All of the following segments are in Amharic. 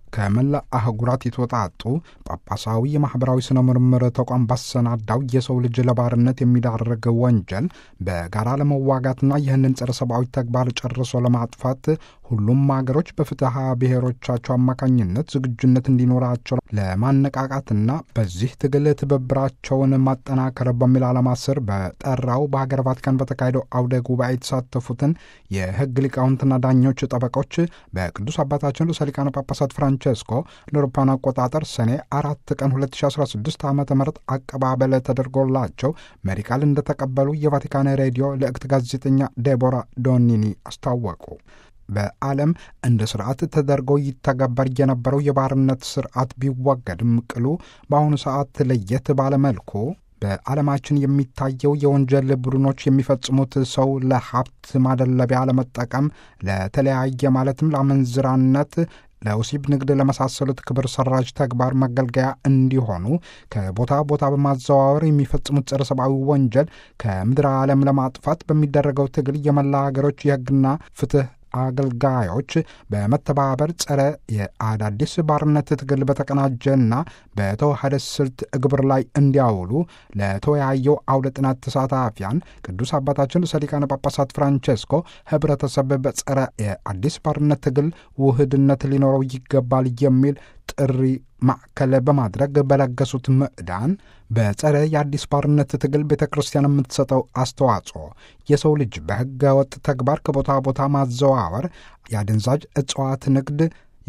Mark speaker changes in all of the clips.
Speaker 1: ከመላ አህጉራት የተወጣጡ ጳጳሳዊ የማኅበራዊ ሥነ ምርምር ተቋም ባሰናዳው የሰው ልጅ ለባርነት የሚዳርግ ወንጀል በጋራ ለመዋጋትና ይህንን ጸረ ሰብአዊ ተግባር ጨርሶ ለማጥፋት ሁሉም ሀገሮች በፍትሐ ብሔሮቻቸው አማካኝነት ዝግጁነት እንዲኖራቸው ለማነቃቃትና በዚህ ትግል ትብብራቸውን ማጠናከር በሚል ዓላማ ስር በጠራው በሀገር ቫቲካን በተካሄደው አውደ ጉባኤ የተሳተፉትን የሕግ ሊቃውንትና ዳኞች ጠበቆች በቅዱስ አባታችን ርዕሰ ሊቃነ ጳጳሳት ፍራንቸስኮ ለአውሮፓውያን አቆጣጠር ሰኔ አራት ቀን 2016 ዓ ም አቀባበል ተደርጎላቸው መሪ ቃል እንደተቀበሉ የቫቲካን ሬዲዮ ልዕክት ጋዜጠኛ ዴቦራ ዶኒኒ አስታወቁ። በዓለም እንደ ስርዓት ተደርጎ ይተገበር የነበረው የባርነት ስርዓት ቢወገድም ቅሉ በአሁኑ ሰዓት ለየት ባለመልኩ በዓለማችን የሚታየው የወንጀል ቡድኖች የሚፈጽሙት ሰው ለሀብት ማደለቢያ ለመጠቀም ለተለያየ ማለትም ለአመንዝራነት ለወሲብ ንግድ ለመሳሰሉት ክብር ሰራጅ ተግባር መገልገያ እንዲሆኑ ከቦታ ቦታ በማዘዋወር የሚፈጽሙት ጸረ ሰብአዊ ወንጀል ከምድረ ዓለም ለማጥፋት በሚደረገው ትግል የመላ ሀገሮች የሕግና ፍትህ አገልጋዮች በመተባበር ጸረ የአዳዲስ ባርነት ትግል በተቀናጀና በተዋሃደ ስልት እግብር ላይ እንዲያውሉ ለተወያየው አውደ ጥናት ተሳታፊያን ቅዱስ አባታችን ርዕሰ ሊቃነ ጳጳሳት ፍራንቸስኮ ህብረተሰብ በጸረ የአዲስ ባርነት ትግል ውህድነት ሊኖረው ይገባል የሚል ጥሪ ማዕከል በማድረግ በለገሱት ምዕዳን በጸረ የአዲስ ባርነት ትግል ቤተ ክርስቲያን የምትሰጠው አስተዋጽኦ የሰው ልጅ በሕገ ወጥ ተግባር ከቦታ ቦታ ማዘዋወር፣ የአደንዛዥ እጽዋት ንግድ፣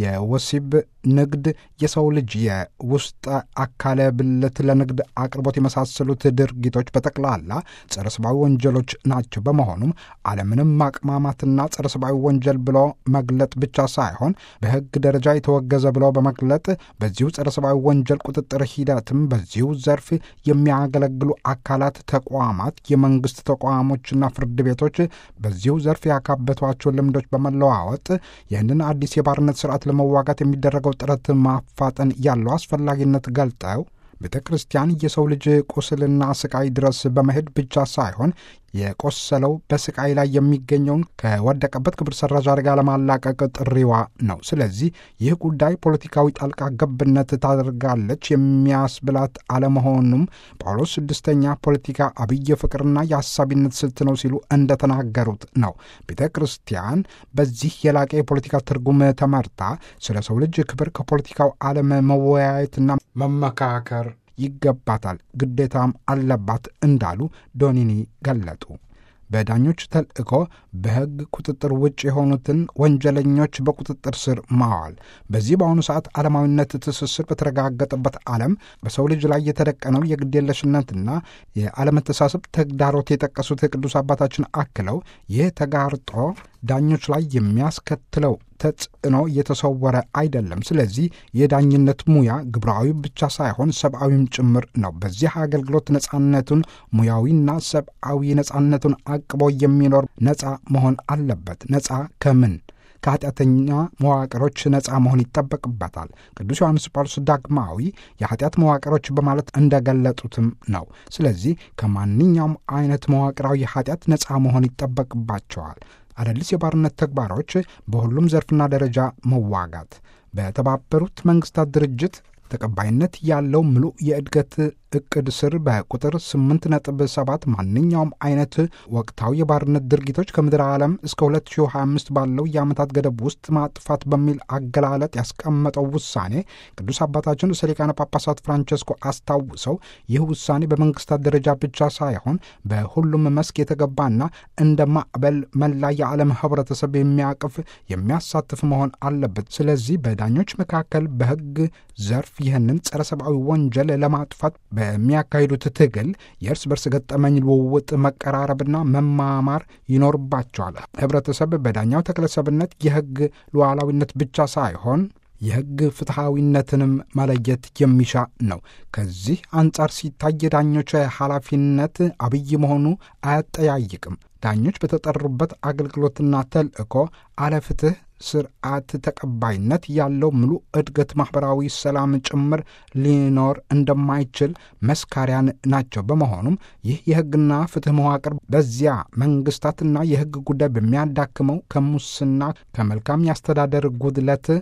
Speaker 1: የወሲብ ንግድ፣ የሰው ልጅ የውስጥ አካለ ብልት ለንግድ አቅርቦት የመሳሰሉት ድርጊቶች በጠቅላላ ጸረ ሰብአዊ ወንጀሎች ናቸው። በመሆኑም ዓለምንም ማቅማማትና ጸረ ሰብአዊ ወንጀል ብሎ መግለጥ ብቻ ሳይሆን በሕግ ደረጃ የተወገዘ ብሎ በመግለጥ በዚሁ ጸረ ሰብአዊ ወንጀል ቁጥጥር ሂደትም በዚሁ ዘርፍ የሚያገለግሉ አካላት፣ ተቋማት፣ የመንግስት ተቋሞችና ፍርድ ቤቶች በዚሁ ዘርፍ ያካበቷቸው ልምዶች በመለዋወጥ ይህንን አዲስ የባርነት ስርዓት ለመዋጋት የሚደረገው ጥረት ማፋጠን ያለው አስፈላጊነት ገልጠው ቤተ ክርስቲያን የሰው ልጅ ቁስልና ስቃይ ድረስ በመሄድ ብቻ ሳይሆን የቆሰለው በስቃይ ላይ የሚገኘውን ከወደቀበት ክብር ሰራዥ አደጋ ለማላቀቅ ጥሪዋ ነው። ስለዚህ ይህ ጉዳይ ፖለቲካዊ ጣልቃ ገብነት ታደርጋለች የሚያስብላት አለመሆኑም ጳውሎስ ስድስተኛ ፖለቲካ አብይ ፍቅርና የሀሳቢነት ስልት ነው ሲሉ እንደተናገሩት ነው። ቤተ ክርስቲያን በዚህ የላቀ የፖለቲካ ትርጉም ተመርታ ስለ ሰው ልጅ ክብር ከፖለቲካው ዓለም መወያየትና መመካከር ይገባታል፣ ግዴታም አለባት እንዳሉ ዶኒኒ ገለጡ። በዳኞች ተልእኮ በሕግ ቁጥጥር ውጭ የሆኑትን ወንጀለኞች በቁጥጥር ስር ማዋል። በዚህ በአሁኑ ሰዓት ዓለማዊነት ትስስር በተረጋገጠበት ዓለም በሰው ልጅ ላይ የተደቀነው የግዴለሽነትና የአለመተሳሰብ ተግዳሮት የጠቀሱት ቅዱስ አባታችን አክለው ይህ ተጋርጦ ዳኞች ላይ የሚያስከትለው ተጽዕኖ እየተሰወረ አይደለም። ስለዚህ የዳኝነት ሙያ ግብራዊ ብቻ ሳይሆን ሰብአዊም ጭምር ነው። በዚህ አገልግሎት ነጻነቱን ሙያዊና ሰብአዊ ነጻነቱን አቅቦ የሚኖር ነጻ መሆን አለበት። ነጻ ከምን? ከኃጢአተኛ መዋቅሮች ነፃ መሆን ይጠበቅበታል። ቅዱስ ዮሐንስ ጳውሎስ ዳግማዊ የኃጢአት መዋቅሮች በማለት እንደገለጡትም ነው። ስለዚህ ከማንኛውም አይነት መዋቅራዊ ኃጢአት ነፃ መሆን ይጠበቅባቸዋል። አዳዲስ የባርነት ተግባሮች በሁሉም ዘርፍና ደረጃ መዋጋት በተባበሩት መንግስታት ድርጅት ተቀባይነት ያለው ምሉእ የእድገት እቅድ ስር በቁጥር 8.7 ማንኛውም አይነት ወቅታዊ የባርነት ድርጊቶች ከምድር ዓለም እስከ 2025 ባለው የዓመታት ገደብ ውስጥ ማጥፋት በሚል አገላለጥ ያስቀመጠው ውሳኔ ቅዱስ አባታችን ርዕሰ ሊቃነ ጳጳሳት ፍራንቸስኮ አስታውሰው ይህ ውሳኔ በመንግስታት ደረጃ ብቻ ሳይሆን በሁሉም መስክ የተገባና እንደ ማዕበል መላ የዓለም ህብረተሰብ የሚያቅፍ የሚያሳትፍ መሆን አለበት። ስለዚህ በዳኞች መካከል በህግ ዘርፍ ይህንን ጸረ ሰብአዊ ወንጀል ለማጥፋት በሚያካሂዱት ትግል የእርስ በርስ ገጠመኝ ልውውጥ፣ መቀራረብና መማማር ይኖርባቸዋል። ህብረተሰብ በዳኛው ተክለሰብነት የህግ ሉዓላዊነት ብቻ ሳይሆን የህግ ፍትሐዊነትንም መለየት የሚሻ ነው። ከዚህ አንጻር ሲታይ የዳኞች ኃላፊነት አብይ መሆኑ አያጠያይቅም። ዳኞች በተጠሩበት አገልግሎትና ተልእኮ አለፍትህ ስርዓት ተቀባይነት ያለው ሙሉ እድገት ማኅበራዊ ሰላም ጭምር ሊኖር እንደማይችል መስካሪያን ናቸው። በመሆኑም ይህ የሕግና ፍትሕ መዋቅር በዚያ መንግስታትና የሕግ ጉዳይ በሚያዳክመው ከሙስና ከመልካም የአስተዳደር ጉድለት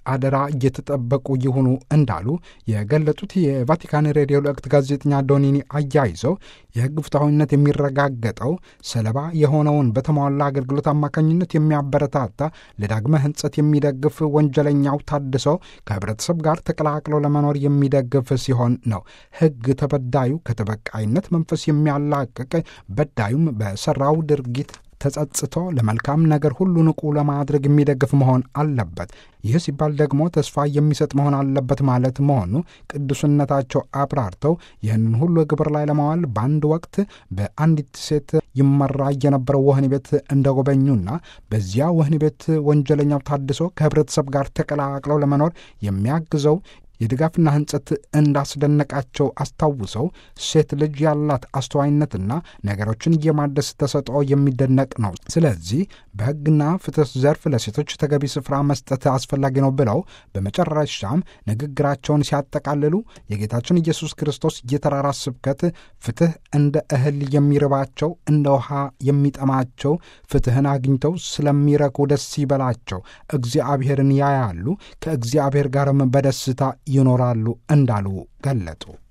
Speaker 1: አደራ እየተጠበቁ ይሁኑ እንዳሉ የገለጹት የቫቲካን ሬዲዮ ልዕክት ጋዜጠኛ ዶኒኒ አያይዘው የሕግ ፍትሐዊነት የሚረጋገጠው ሰለባ የሆነውን በተሟላ አገልግሎት አማካኝነት የሚያበረታታ ለዳግመ ሕንጸት የሚደግፍ ወንጀለኛው ታድሶ ከህብረተሰብ ጋር ተቀላቅሎ ለመኖር የሚደግፍ ሲሆን ነው። ሕግ ተበዳዩ ከተበቃይነት መንፈስ የሚያላቅቅ በዳዩም በሰራው ድርጊት ተጸጽቶ ለመልካም ነገር ሁሉ ንቁ ለማድረግ የሚደግፍ መሆን አለበት። ይህ ሲባል ደግሞ ተስፋ የሚሰጥ መሆን አለበት ማለት መሆኑ ቅዱስነታቸው አብራርተው ይህንን ሁሉ ግብር ላይ ለማዋል በአንድ ወቅት በአንዲት ሴት ይመራ የነበረው ወህኒ ቤት እንደጎበኙና በዚያ ወህኒ ቤት ወንጀለኛው ታድሶ ከህብረተሰብ ጋር ተቀላቅለው ለመኖር የሚያግዘው የድጋፍና ህንጸት እንዳስደነቃቸው አስታውሰው ሴት ልጅ ያላት አስተዋይነትና ነገሮችን የማደስ ተሰጥኦ የሚደነቅ ነው። ስለዚህ በሕግና ፍትህ ዘርፍ ለሴቶች ተገቢ ስፍራ መስጠት አስፈላጊ ነው ብለው በመጨረሻም ንግግራቸውን ሲያጠቃልሉ የጌታችን ኢየሱስ ክርስቶስ የተራራ ስብከት ፍትህ እንደ እህል የሚርባቸው እንደ ውሃ የሚጠማቸው ፍትህን አግኝተው ስለሚረኩ ደስ ይበላቸው፣ እግዚአብሔርን ያያሉ፣ ከእግዚአብሔር ጋርም በደስታ ይኖራሉ እንዳሉ ገለጡ።